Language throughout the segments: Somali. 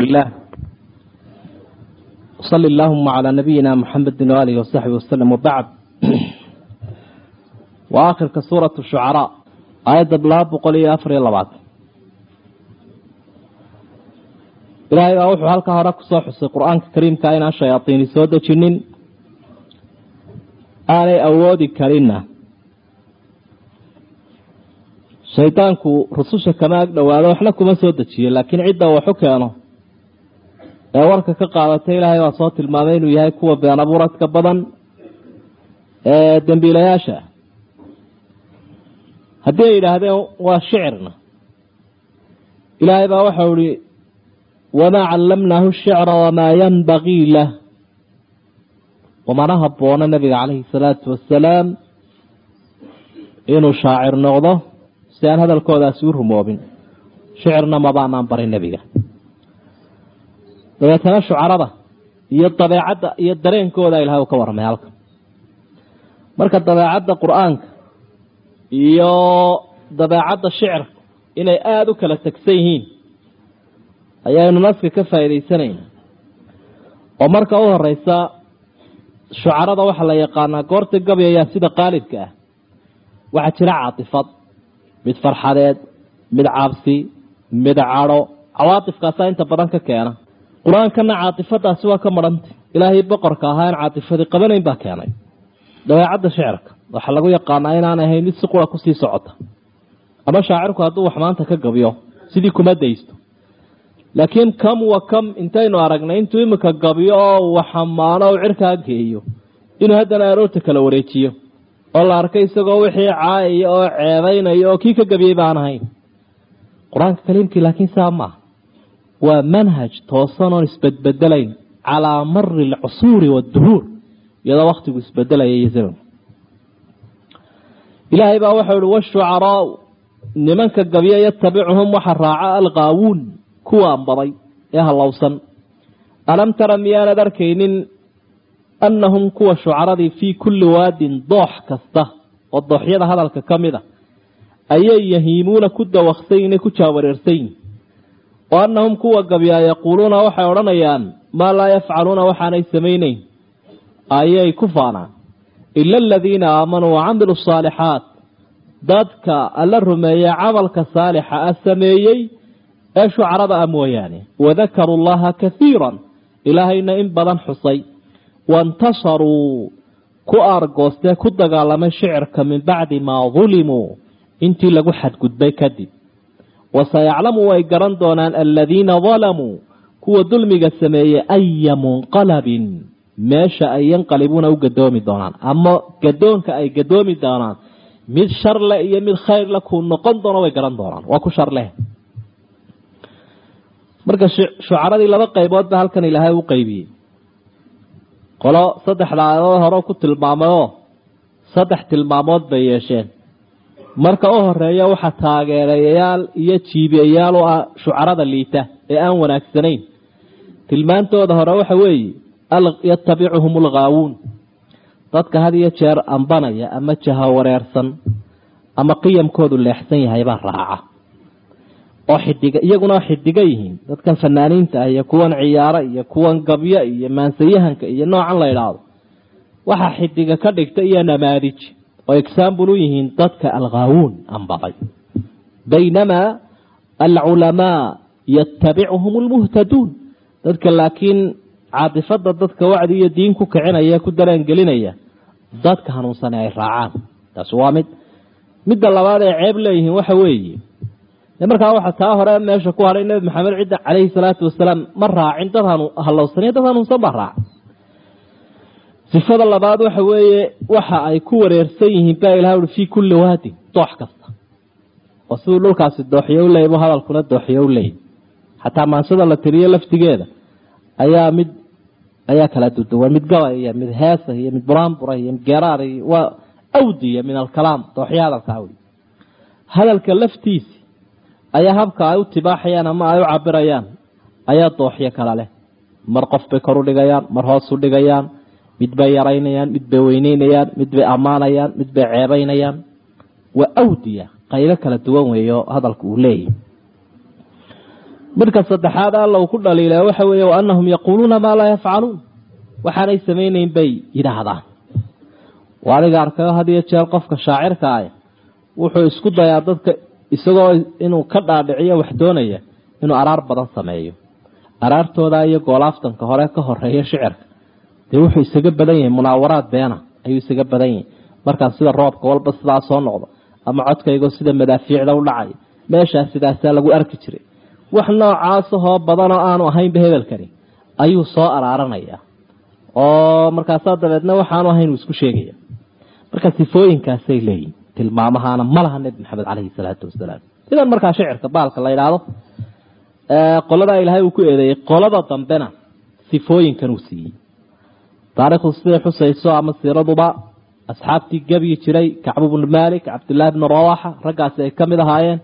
الله وصل اللهم على نبينا محمد وآله وصحبه وسلم وبعد وآخر كسورة الشعراء آية بلاب بقولي أفر يلا ilaahay baa wuxuu halkaa hore kusoo xusay qur-aanka kariimka inaan shayaadiini soo dejinin aanay awoodi karinna shaydaanku rususha kama ag dhowaado waxna kuma soo dejiyo laakiin cidda waxu keeno ee warka ka qaadatay ilaahay baa soo tilmaamay inuu yahay kuwa been abuuradka badan ee dembiilayaasha haddii ay yidhaahdeen waa shicirna ilaahay baa waxau ihi wamaa callamnaahu shicra wamaa yanbagii lah wamana haboono nabiga calayhi salaatu wasalaam inuu shaacir noqdo si aan hadalkoodaasi u rumoobin shicirna mabaanaan barin nebiga dabeetana shucarada iyo dabeecadda iyo dareenkooda ilahay uu ka warramay halka marka dabeecadda qur-aanka iyo dabeecadda shicirka inay aada u kala tegsan yihiin ayaynu naska ka faa'iidaysanayna oo marka u horeysa shucarada waxaa la yaqaanaa goorta gabayayaa sida qaalibka ah waxaa jira caatifad mid farxadeed mid cabsi mid cadho cawaatifkaasaa inta badan ka keena qur-aankana caatifadaasi waa ka marhantay ilaahay boqorka ahaa in caatifadi qabanayn baa keenay dabeecadda shicirka waxaa lagu yaqaanaa inaanay ahayn mid si qura kusii socota ama shaacirku hadduu wax maanta ka gabiyo sidii kuma daysto laakiin kam wa kam intaynu aragnay intuu imika gabiyo oo waxamaano u cirkaa geeyo inuu haddana aroorta kala wareejiyo oo la arkay isagoo wixii caayaya oo ceebaynaya oo kii ka gabiyey baan ahayn qur-aanka kaliimkii laakiin saa maaha waa manhaj toosan oon isbedbedelayn calaa mari alcusuuri waadduhuur iyadoo wakhtigu isbedelaya iyo zamanku ilaahay baa waxau ihi washucaraau nimanka gabiya yatabicuhum waxa raaca alqaawuun kuwaan baday ee hallowsan alam tara miyaanad arkaynin annahum kuwa shucaradii fii kulli waadin doox kasta oo dooxyada hadalka ka mid a ayay yahiimuuna ku dawaqsayin ku jaawareersayin oo annahum kuwa gabyaa yaquuluuna waxay odhanayaan maa laa yafcaluuna waxaanay samaynayn ayay ku faanaan ila aladiina aamanuu wacamilu asaalixaat dadka alla rumeeye camalka saalixa ah sameeyey ee shucarada ah mooyaane wadakaruu llaha kaiiran ilaahayna in badan xusay waintasaruu ku aargoostee ku dagaalamay shicirka min bacdi maa dulimuu intii lagu xadgudbay kadib wasayaclamu way garan doonaan aladiina dalamuu kuwa dulmiga sameeyey aya munqalabin meesha ay yanqalibuuna u gadoomi doonaan ama gadoonka ay gadoomi doonaan mid shar leh iyo mid khayr leh kuu noqon doono way garan doonaan waa ku shar leh marka shucaradii laba qaybood ba halkan ilaahay u qaybiyey qolo saddexda aayadood hore ku tilmaamayoo saddex tilmaamood bay yeesheen marka u horeeya waxaa taageerayayaal iyo jiibiyayaal u ah shucarada liita ee aan wanaagsanayn tilmaantooda hore waxa weeye yatabicuhum alghaawuun dadka had iyo jeer ambanaya ama jahawareersan ama qiyamkoodu leexsan yahay baa raaca oo xidiga iyaguna xidiga yihiin dadkan fanaaniinta ah iyo kuwan ciyaaro iyo kuwan gabyo iyo maansayahanka iyo noocan la idhaahdo waxaa xidiga ka dhigta iyo namaadij oo exaambul u yihiin dadka alghaawuun ambaday baynamaa alculamaa yatabicuhum lmuhtaduun dadka laakiin caatifada dadka wacdi iyo diin ku kicinaya ku dareen gelinaya dadka hanuunsane ay raacaan taasi waa mid midda labaad ay ceeb leeyihiin waxa weeye markaa waxa taa hore meesha ku hadhay nebi maxamed cidda calayhi salaatu wasalaam ma raacin dad hallowsaniyo dad hanuunsan baa raaca sifada labaad waxa weeye waxa ay ku wareersan yihiin baa ilaha ui fii kulli waadin doox kasta oo siduu dhulkaasi dooxiyo u leeyay bu hadalkuna dooxiyo u leeyay xataa maansada la tiriyo laftigeeda ayaa mid ayaa kala duduwan mid gabay iyo mid heesa iyo mid buraanbura iyo mid geeraar iyo waa awdiya min alkalaam dooxyo hadalka awdi hadalka laftiisi ayaa habka ay u tibaaxayaan ama ay u cabirayaan ayaa dooxyo kala leh mar qof bay kor u dhigayaan mar hoos u dhigayaan mid bay yaraynayaan mid bay weyneynayaan mid bay ammaanayaan mid bay ceebaynayaan waa awdiya qaybo kala duwan weeyo hadalka uu leeyahy midka saddexaad alla uu ku dhaliila waxa weeye wa anahum yaquuluuna maa laa yafcaluun waxaanay samaynayn bay yidhaahdaan waa adiga arkayo had iyo jeer qofka shaacirka ah wuxuu isku dayaa dadka isagoo inuu ka dhaadhiciyo wax doonaya inuu araar badan sameeyo araartooda iyo goolaaftanka hore ka horeeya shicirka dee wuxuu isaga badan yahay munaawaraad beena ayuu isaga badan yahay markaas sida roobka walba sidaa soo noqdo ama codkaygoo sida madaafiicda u dhacaya meeshaas sidaasaa lagu arki jiray wax noocaasahoo badanoo aanu ahaynba hebelkani ayuu soo araaranaya oo markaasaa dabeedna waxaanu ahayn uu isku sheegaya marka sifooyinkaasay leeyihin tilmaamahaana ma laha nebi maxamed caleyhi salaatu wasalaam sidan markaa shicirka baalka la yidhaahdo qoladaa ilaahay uu ku eedeeyey qolada dambena sifooyinkan uu siiyey taarikhdu siday xusayso ama siiraduba asxaabtii gebyi jiray kacbu bnu malik cabdillaahi bnu rawaxa raggaasi ay ka mid ahaayeen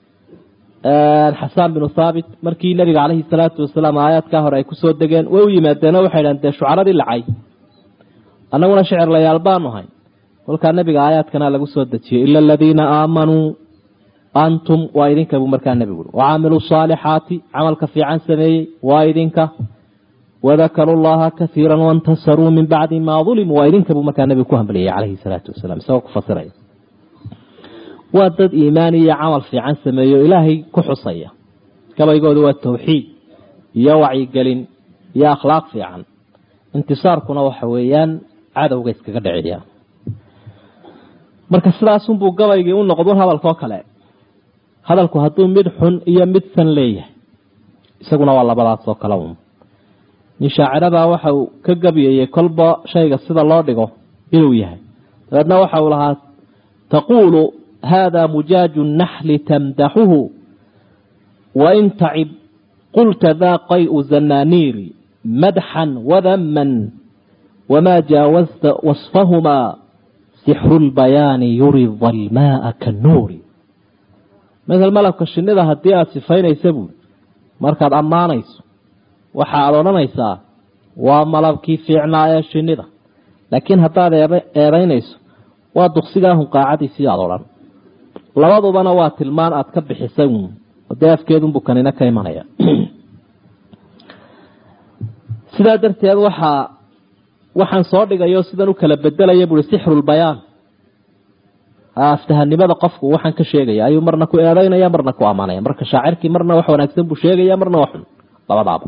xasaan binu thaabit markii nebiga caleyhi salaatu wasalaam aayaadkaa hore ay kusoo degeen way u yimaadeenoo waxay dhahan dee shucaradii lacay annaguna shicir layaal baanu hay kolkaa nebiga aayaadkana lagu soo dejiyey ila aladiina aamanuu antum waa idinka buu markaa nebigu ui wacaamiluu saalixaati camalka fiican sameeyey waa idinka wadakaruu llaha kaiira waintasaruu min bacdi maa ulimuu waa idinka buu markaa nebigu ku hambaliyey caleyhi salaatu wasalaam isagoo ku fasiraya waa dad iimaan iyo camal fiican sameeyo ilaahay ku xusaya gabaygooda waa tawxiid iyo wacyigelin iyo akhlaaq fiican intisaarkuna waxa weeyaan cadowga iskaga dhiciya marka sidaasunbuu gabaygii u noqdun hadalkoo kale hadalku hadduu mid xun iyo mid san leeyahay isaguna waa labadaasoo kale un nin shaacirabaa waxa uu ka gabiyayey kolba shayga sida loo dhigo inuu yahay dabeedna waxa uu lahaa taquulu hada mujaaju naxli tamdaxuhu wain tacib qulta daa qayu zananiiri madxan wadaman wamaa jaawazta wasfahumaa sixru lbayaani yuri dalmaaa kanuuri masel malabka shinida haddii aada sifaynaysa buuri markaad ammaanayso waxa aada odhanaysaa waa malabkii fiicnaa ee shinida laakiin haddaad eedaynayso waa duqsigaa hunqaacadiisii aada odhan labadubana waa tilmaan aada ka bixisay uun dee afkeedunbuu kanina ka imanaya sidaa darteed waxaa waxaan soo dhigayo sidan u kala bedelaya buui sixrulbayaan aftahanimada qofku waxaan ka sheegaya ayuu marna ku eedeynaya marna ku ammaanaya marka shaacirkii marna wax wanaagsan buu sheegaya marna wax xun labadaaba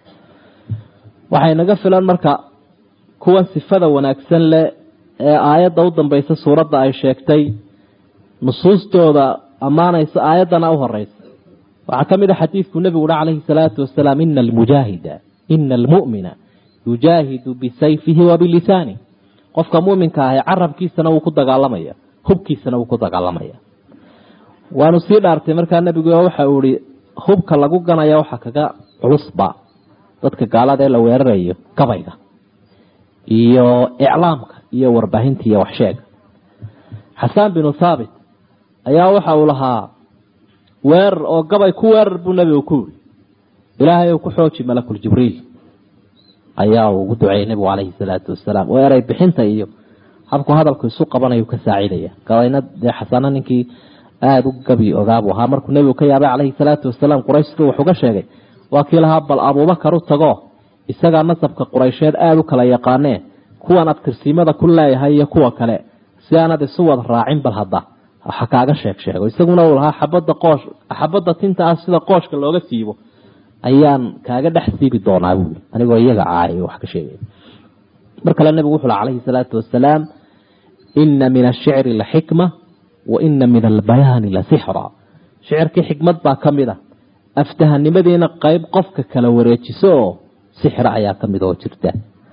waxay naga filan marka kuwan sifada wanaagsan leh ee aayadda u dambaysa suuradda ay sheegtay nusuustooda ammaanaysa aayaddana u horeysa waxaa ka mid a xadiidku nebigu uhi calayhi salaatu wasalaam ina almujaahida ina almu'mina yujaahidu bisayfihi wa bilisaani qofka muminka ahi carabkiisana wuu ku dagaalamaya hubkiisana wuu ku dagaalamaya waanu sii dhaartay markaa nebigu waxa uu ihi hubka lagu ganaya waxa kaga culusba dadka gaalada ee la weerarayo gabayga iyo iclaamka iyo warbaahinta iyo waxsheega xasaan binu thaabit ayaa waxa uu lahaa weerar oo gabay ku weerar buu nebigu ku yiri ilaahay uu ku xooji malakul jibriil ayaa uu ugu duceeyey nebigu calayhi salaatu wasalaam oo eray bixinta iyo habku hadalku isu qabanayu ka saacidaya gabayna dee xasano ninkii aada u gabi ogaabuu ahaa markuu nebigu ka yaabay calayhi salaatu wasalaam quraysh siduu wax uga sheegay waa kii lahaa bal abuubakar u tago isagaa nasabka quraysheed aada u kala yaqaanee kuwan abtirsiimada ku leeyahay iyo kuwa kale si aanad isu wada raacin bal hadda waxa kaaga sheeg sheego isaguna uu lahaa xabadda qoosh xabadda tinta ah sida qooshka looga siibo ayaan kaaga dhex siibi doonaa buui anigoo iyaga caay wax ka sheegay mar kale nebigu wuxuu laha calayhi salaatu wasalaam ina min ashicri la xikma wa ina min albayaani la sixra shicirkii xikmad baa ka mid a aftahanimadiina qeyb qofka kala wareejiso oo sixra ayaa ka mid oo jirta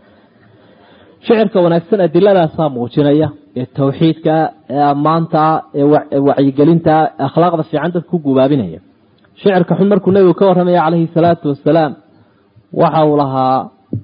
shicirka wanaagsan adiladaasaa muujinaya ee tawxiidka ee ammaantaa ee wacyigelintaa akhlaaqda fiican dadka ku gubaabinaya shicirka xun markuu nebigu ka warramaya calayhi salaatu wasalaam waxa uu lahaa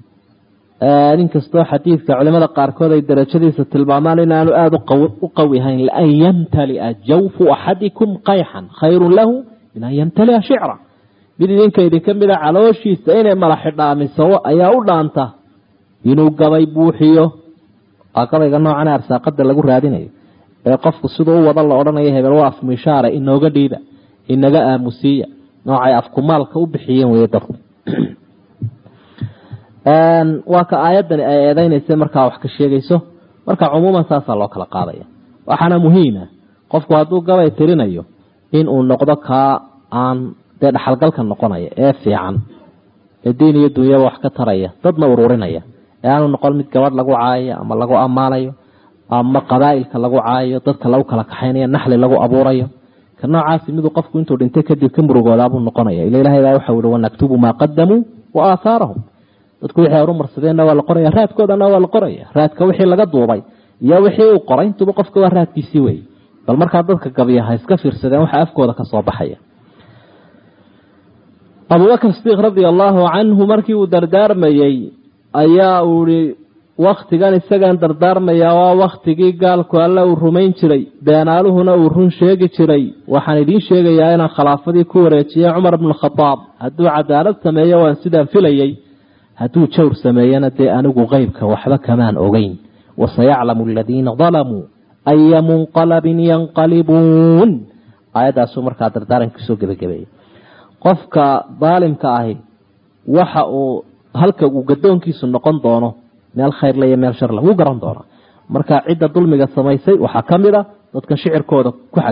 nin kastoo xadiidka culimada qaarkood ay darajadiisa tilmaamaan inaanu aada u qawi ahayn lian yamtalia jawfu axadikum qayxan khayrun lahu min an yamtalia shicra mid idinka idinka mida calooshiisa inay mala xidhaamiso ayaa u dhaanta inuu gabay buuxiyo waa gabayga noocan arsaaqada lagu raadinayo ee qofku siduu u wada la odhanayo hebel waa afmishaare inooga dhiiba inaga aamusiiya noocay afkumaalka u bixiyeen wey dadku waa ka aayaddani ay eedeynaysa markaa wax ka sheegayso marka cumuuman saasaa loo kala qaadaya waxaana muhiima qofku hadduu gabay tirinayo in uu noqdo kaa aan dee dhaxalgalka noqonaya ee fiican ee diin iyo dunyaba wax ka taraya dadna ururinaya ee aanu noqon mid gabadh lagu caayayo ama lagu ammaanayo ama qabaa'ilka lagu caayayo dadka lagu kala kaxaynayo naxli lagu abuurayo ka noocaasi miduu qofku intuu dhintay kadib ka murugoodaabuu noqonaya ila ilahay baa waxau ihi wanaktubu maa qadamuu wa aahaarahum dadku wixii horu marsadeenna waa la qoraya raadkoodana waa la qoraya raadka wixii laga duubay iyo wixii uu qoray intuba qofka waa raadkiisii wey bal markaa dadka gabiya ha iska fiirsadeen waxa afkooda ka soo baxaya abubakr sidiiq radia allaahu canhu markii uu dardaarmayey ayaa uu ihi waktigan isagaan dardaarmayaa waa waktigii gaalku alle uu rumayn jiray beenaaluhuna uu run sheegi jiray waxaan idiin sheegayaa inaan khilaafadii ku wareejiyey cumar bnu khadaab hadduu cadaalad sameeyo waan sidaan filayey hadduu jawr sameeyana dee anigu qeybka waxba kamaan ogeyn wasayaclamu aladiina dalamuu aya munqalabin yanqalibuun aayaddaasuu markaa dardaarankiisoo gebagabeeyey qofka daalimka ahi waxa uu halka uu gadoonkiisu noqon doono meel khayrle iyo meel sharle wuu garan doonaa marka cidda dulmiga samaysay waxaa ka mid a dadka shicirkooda ku